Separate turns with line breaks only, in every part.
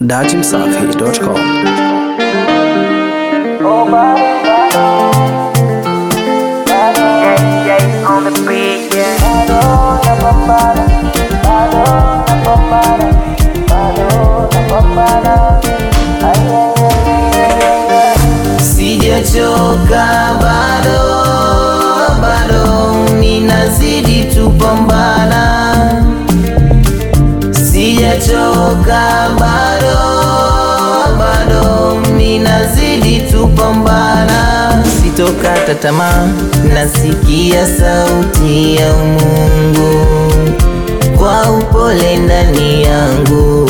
datimsafi.com.
on the beat, yeah.
Sijachoka bado, bado ninazidi tupambana. Sijachoka bado, bado ninazidi tupambana. Sitokata tamaa, nasikia sauti ya Mungu kwa upole ndani yangu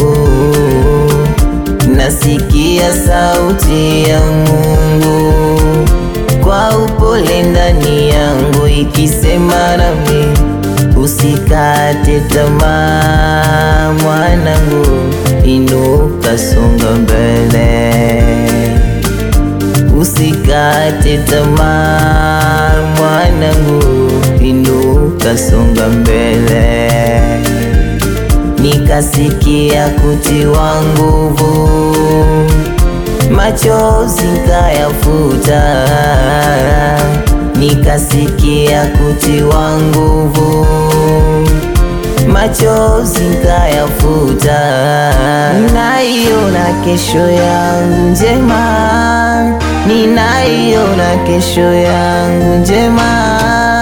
nasikia sauti ya Mungu kwa upole ndani yangu ikisema nami, usikate tamaa mwanangu, inuka, songa mbele, usikate tamaa mwanangu, inuka, songa mbele nikasikia kutiwa nguvu, machozi nkayafuta, nikasikia kutiwa nguvu, machozi nkayafuta, ninaiona kesho yangu njema, ninaiona kesho yangu njema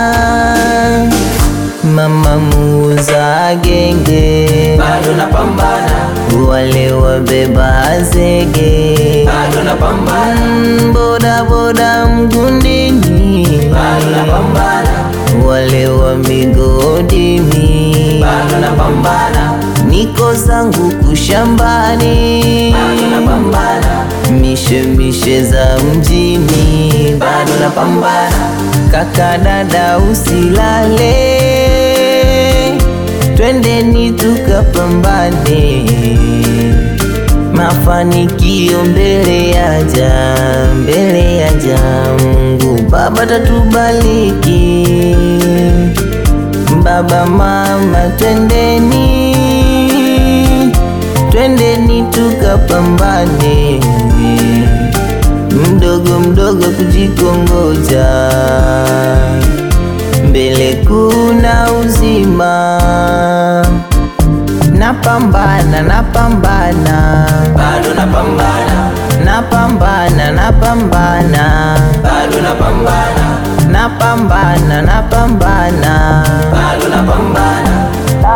mama muuza genge
bado napambana,
wale wabeba zege
bado napambana,
Mm, boda boda mgundini
bado napambana,
wale wa migodini
bado napambana,
niko zangu kushambani
bado napambana,
mishe mishe za mjini
bado napambana,
kaka dada usilale twendeni tukapambane mafanikio mbele yaja mbele yaja mungu baba tatubaliki baba mama twendeni twendeni tukapambane mdogo mdogo kujikongoja mbele kuna uzima napambana napambana
bado napambana,
napambana napambana
bado napambana,
napambana napambana
bado napambana,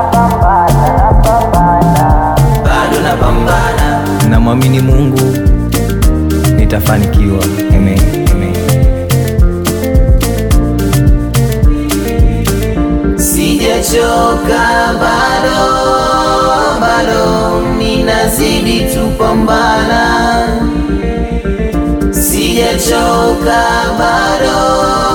bado napambana,
Namwamini Mungu nitafanikiwa. Amen. Amen.
Sijachoka bado, bado ninazidi tupambana. Sijachoka bado,